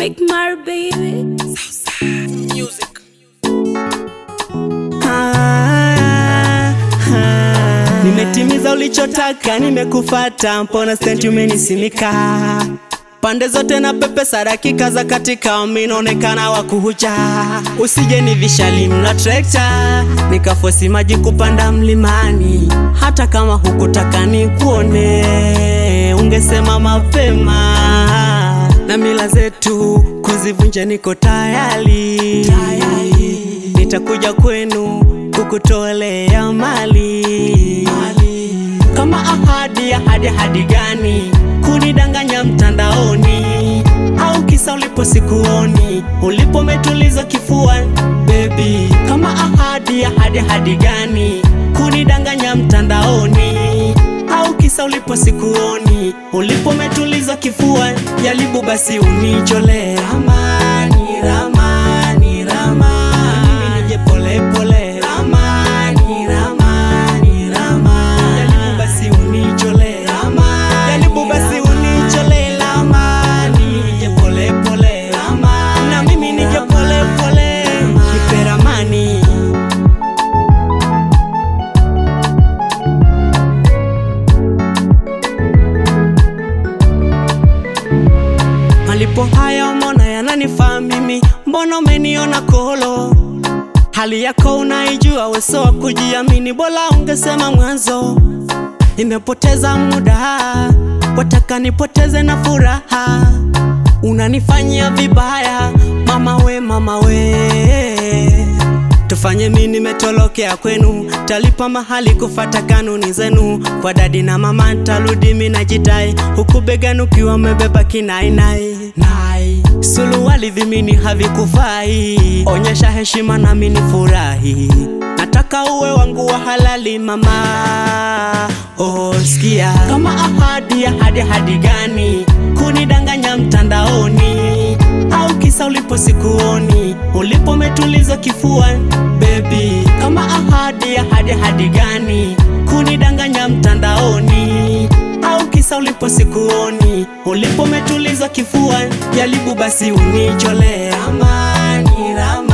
Big Mar baby. Music. Ah, ah. Nimetimiza ulichotaka, nimekufata, mbona senti umenisimika pande zote na pepesa dakika za katika minaonekana wa kuhuja, usije ni vishali mna trekta nikafosi maji kupanda mlimani, hata kama hukutaka nikuone, ungesema mapema na mila zetu kuzivunja, niko tayari, nitakuja kwenu kukutolea mali, kama ahadi. Ahadi ahadi gani? Kunidanganya mtandaoni, au kisa ulipo sikuoni, ulipo umetuliza kifua baby. Kama ahadi. Ahadi ahadi gani? Kunidanganya mtandaoni, au kisa ulipo sikuoni, ulipo umetuliza kifua. Jaribu basi unicholee ramani, ramani, ramani, mimi nije pole pole ramani, ramani, ramani, jaribu basi unicholee ramani, jaribu basi unicholee ramani, nije pole pole ramani, na mimi nije pole pole nipe ramani. Malipo haya umeona yananifaa mimi, mbona umeniona kolo? Hali yako unaijua, weso wa kujiamini, bora ungesema mwanzo. Nimepoteza muda, wataka nipoteze na furaha, unanifanyia vibaya mama we, mama we Tufanye mimi nimetolokea kwenu, talipa mahali kufata kanuni zenu. Kwa dadi na mama ntarudi mimi najitai, huku begani ukiwa umebeba kinainai nai. Suluwali vimini havikufai, onyesha heshima nami nifurahi. Nataka uwe wangu wa halali mama, oh sikia kama ahadi. Ahadi ahadi gani? Kunidanganya mtandaoni au kisa ulipo sikuoni, ulipo umetuliza kifua baby. Kama ahadi. Ahadi ahadi gani? Kunidanganya mtandaoni au kisa ulipo sikuoni, ulipo umetuliza kifua. Jaribu basi unicholee ramani, ramani